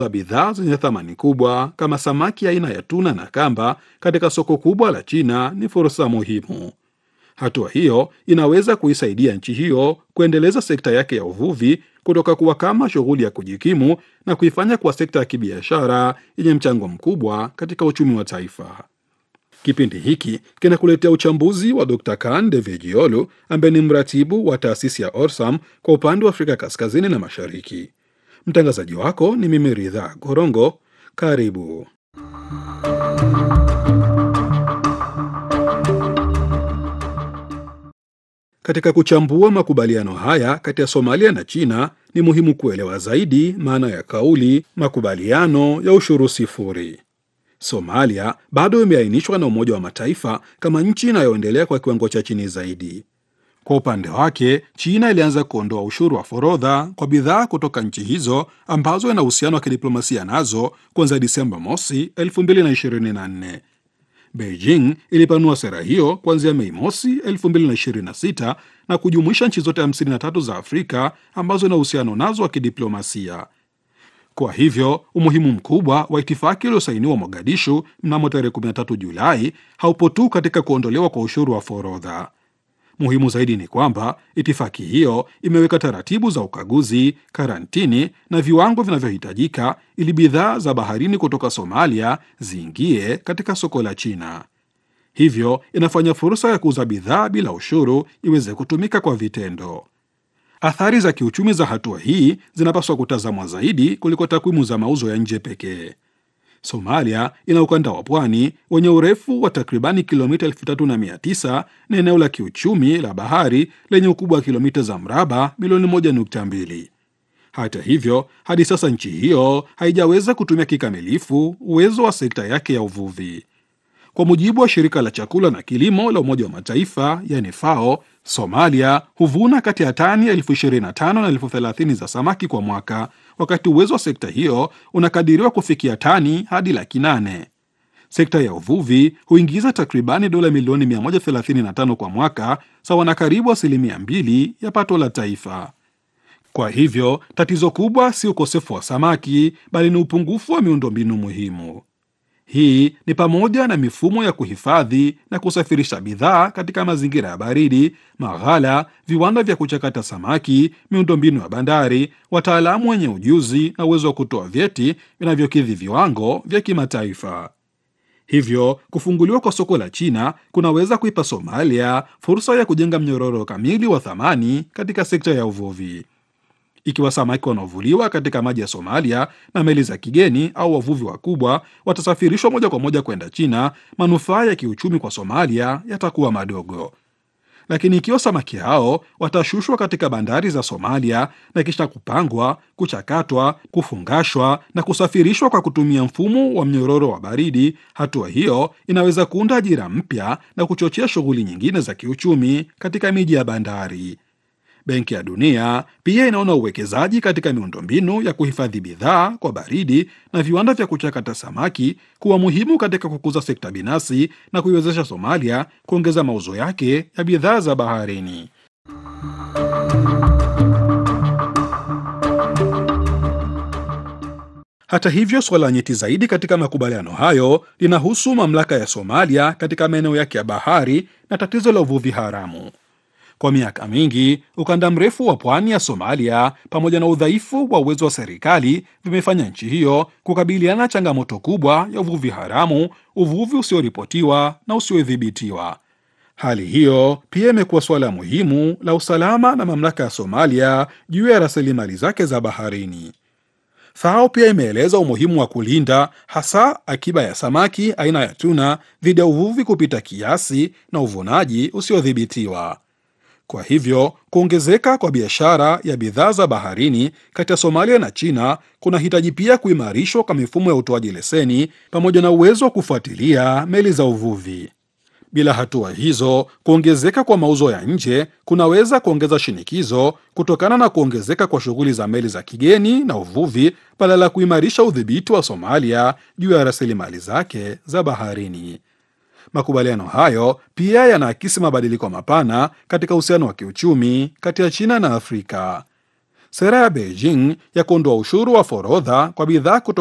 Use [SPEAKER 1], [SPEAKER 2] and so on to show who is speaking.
[SPEAKER 1] bidhaa zenye thamani kubwa kama samaki aina ya tuna na kamba katika soko kubwa la China ni fursa muhimu. Hatua hiyo inaweza kuisaidia nchi hiyo kuendeleza sekta yake ya uvuvi kutoka kuwa kama shughuli ya kujikimu na kuifanya kuwa sekta ya kibiashara yenye mchango mkubwa katika uchumi wa taifa. Kipindi hiki kinakuletea uchambuzi wa Dr. Kan Devejiolu ambaye ni mratibu wa taasisi ya Orsam kwa upande wa Afrika Kaskazini na Mashariki. Mtangazaji wako ni mimi Ridha Gorongo. Karibu. Katika kuchambua makubaliano haya kati ya Somalia na China, ni muhimu kuelewa zaidi maana ya kauli makubaliano ya ushuru sifuri. Somalia bado imeainishwa na Umoja wa Mataifa kama nchi inayoendelea kwa kiwango cha chini zaidi. Kwa upande wake, China ilianza kuondoa ushuru wa forodha kwa bidhaa kutoka nchi hizo ambazo ina uhusiano wa kidiplomasia nazo kuanzia Disemba mosi 2024. Beijing ilipanua sera hiyo kuanzia Mei mosi 2026 na kujumuisha nchi zote 53 za Afrika ambazo ina uhusiano nazo wa kidiplomasia. Kwa hivyo umuhimu mkubwa wa itifaki iliyosainiwa Mogadishu mnamo tarehe 13 Julai haupo tu katika kuondolewa kwa ushuru wa forodha. Muhimu zaidi ni kwamba itifaki hiyo imeweka taratibu za ukaguzi, karantini na viwango vinavyohitajika ili bidhaa za baharini kutoka Somalia ziingie katika soko la China. Hivyo inafanya fursa ya kuuza bidhaa bila ushuru iweze kutumika kwa vitendo. Athari za kiuchumi za hatua hii zinapaswa kutazamwa zaidi kuliko takwimu za mauzo ya nje pekee. Somalia ina ukanda wa pwani wenye urefu wa takribani kilomita 3900 na eneo la kiuchumi la bahari lenye ukubwa wa kilomita za mraba milioni 1.2. Hata hivyo, hadi sasa nchi hiyo haijaweza kutumia kikamilifu uwezo wa sekta yake ya uvuvi. Kwa mujibu wa shirika la chakula na kilimo la Umoja wa Mataifa yani FAO, Somalia huvuna kati ya tani elfu 25 na elfu 30 za samaki kwa mwaka, wakati uwezo wa sekta hiyo unakadiriwa kufikia tani hadi laki nane. Sekta ya uvuvi huingiza takribani dola milioni 135 kwa mwaka, sawa na karibu asilimia mbili ya pato la taifa. Kwa hivyo tatizo kubwa si ukosefu wa samaki, bali ni upungufu wa miundombinu muhimu. Hii ni pamoja na mifumo ya kuhifadhi na kusafirisha bidhaa katika mazingira ya baridi, maghala, viwanda vya kuchakata samaki, miundombinu ya bandari, wataalamu wenye ujuzi na uwezo wa kutoa vyeti vinavyokidhi viwango vya kimataifa. Hivyo kufunguliwa kwa soko la China kunaweza kuipa Somalia fursa ya kujenga mnyororo kamili wa thamani katika sekta ya uvuvi. Ikiwa samaki wanaovuliwa katika maji ya Somalia na meli za kigeni au wavuvi wakubwa watasafirishwa moja kwa moja kwenda China, manufaa ya kiuchumi kwa Somalia yatakuwa madogo. Lakini ikiwa samaki hao watashushwa katika bandari za Somalia na kisha kupangwa, kuchakatwa, kufungashwa na kusafirishwa kwa kutumia mfumo wa mnyororo wa baridi, hatua hiyo inaweza kuunda ajira mpya na kuchochea shughuli nyingine za kiuchumi katika miji ya bandari. Benki ya Dunia pia inaona uwekezaji katika miundombinu ya kuhifadhi bidhaa kwa baridi na viwanda vya kuchakata samaki kuwa muhimu katika kukuza sekta binafsi na kuiwezesha Somalia kuongeza mauzo yake ya bidhaa za baharini. Hata hivyo, suala nyeti zaidi katika makubaliano hayo linahusu mamlaka ya Somalia katika maeneo yake ya bahari na tatizo la uvuvi haramu. Kwa miaka mingi ukanda mrefu wa pwani ya Somalia pamoja na udhaifu wa uwezo wa serikali vimefanya nchi hiyo kukabiliana na changamoto kubwa ya uvuvi haramu, uvuvi usioripotiwa na usiodhibitiwa. Hali hiyo pia imekuwa suala muhimu la usalama na mamlaka ya Somalia juu ya rasilimali zake za baharini. FAO pia imeeleza umuhimu wa kulinda hasa akiba ya samaki aina ya tuna dhidi ya uvuvi kupita kiasi na uvunaji usiodhibitiwa. Kwa hivyo kuongezeka kwa biashara ya bidhaa za baharini kati ya Somalia na China kunahitaji pia kuimarishwa kwa mifumo ya utoaji leseni pamoja na uwezo wa kufuatilia meli za uvuvi. Bila hatua hizo, kuongezeka kwa mauzo ya nje kunaweza kuongeza shinikizo kutokana na kuongezeka kwa shughuli za meli za kigeni na uvuvi, badala ya kuimarisha udhibiti wa Somalia juu ya rasilimali zake za baharini. Makubaliano hayo pia yanaakisi mabadiliko mapana katika uhusiano wa kiuchumi kati ya China na Afrika. Sera ya Beijing ya kuondoa ushuru wa forodha kwa bidhaa